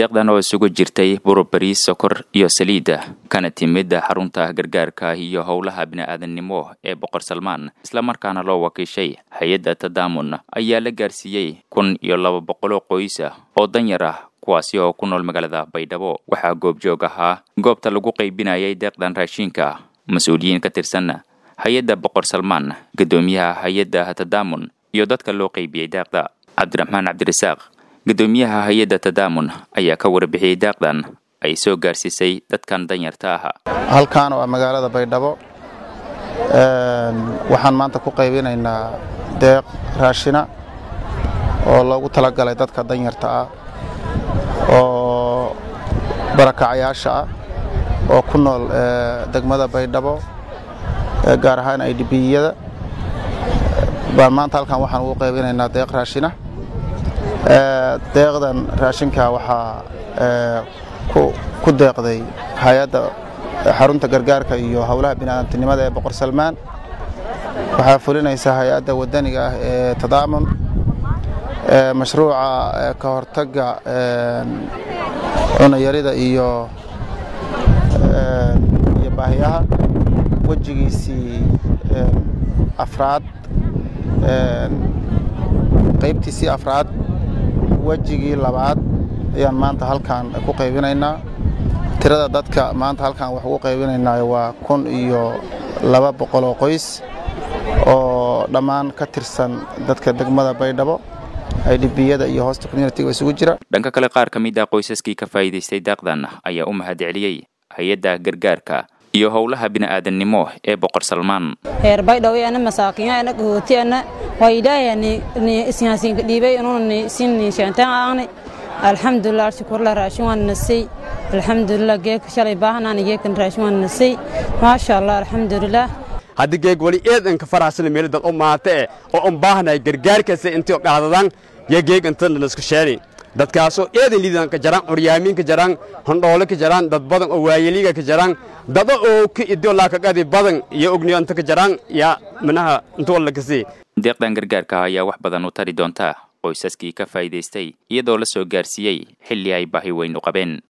deeqdan oo isugu jirtay burubariis sokor iyo saliida kana timid xarunta gargaarka iyo howlaha bini'aadannimo ee boqor salmaan islamarkaana loo wakiishay hay-adda tadaamun ayaa la gaarsiiyey kun iyo laba boqoloo qoysa oo danyar ah kuwaasi oo ku nool magaalada baydhabo waxaa goobjoog ahaa goobta lagu qaybinayay deeqdan raashiinka mas-uuliyiin ka tirsan hay-adda boqor salmaan guddoomiyaha hay-adda tadaamun iyo dadka loo qaybiyey deeqda cabdiraxmaan cabdirasaaq guddoomiyaha hay-adda tadaamun ayaa ka warbixiyey deeqdan ay soo gaarsiisay dadkan danyarta ah halkaan waa magaalada baydhabo waxaan maanta ku qaybinaynaa deeq raashina oo loogu talagalay dadka danyarta ah oo barakacayaasha ah oo ku nool degmada baydhabo gaar ahaan idbiyada baan maanta halkaan waxaan ugu qaybinaynaa deeq raashina deeqdan raashinka waxaa ku deeqday hay-adda xarunta gargaarka iyo howlaha bini'aadantinimada ee boqor salmaan waxaa fulinaysa hay-adda wadaniga ah ee tadaamun mashruuca ka hortagga cunayarida iyo iyo baahiyaha wejigiisii afraad qaybtiisii afraad wejigii labaad ayaan maanta halkaan ku qaybinaynaa tirada dadka maanta halkaan wax ugu qaybinaynaa waa kun iyo laba boqoloo qoys oo dhammaan ka tirsan dadka degmada baydhabo idbiyada iyo hoosta communitiga isugu jira dhanka kale qaar ka mid ah qoysaskii ka faa'iidaystay deeqdan ayaa u mahadceliyey hay-adda gargaarka iyo howlaha bini'aadannimo ee boqor salmaan heer baydhawe ana masaakinya ana gahooti ana waa ilaahay ni isyaasiinka dhiibay inuuna sin sheentaan aani alxamdulilah shukurla raashin waan nasay alxamdulilah geeka shalay baahanaan geekan raashin waan nasay maasha allah alxamdulilah haddi geeg wali eedanka faraxsana meeli dad u maata eh oo un baahanay gargaarkaasa intii qaadadan yo geeg intana isku sheeni dadkaasoo eedan liidan ka jaraan curyaamiin ka jaraan hondhoole ka jaraan dad badan oo waayeliga ka jaraan dada oo ka idolaa ka qadi badan iyo ogniyo inta ka jaraan yaa minaha inta walla kasi deeqdan gargaarka ayaa wax badan u tari doontaa qoysaskii ka faa'iidaystay iyadoo la soo gaarsiiyey xilli ay baahi weyn u qabeen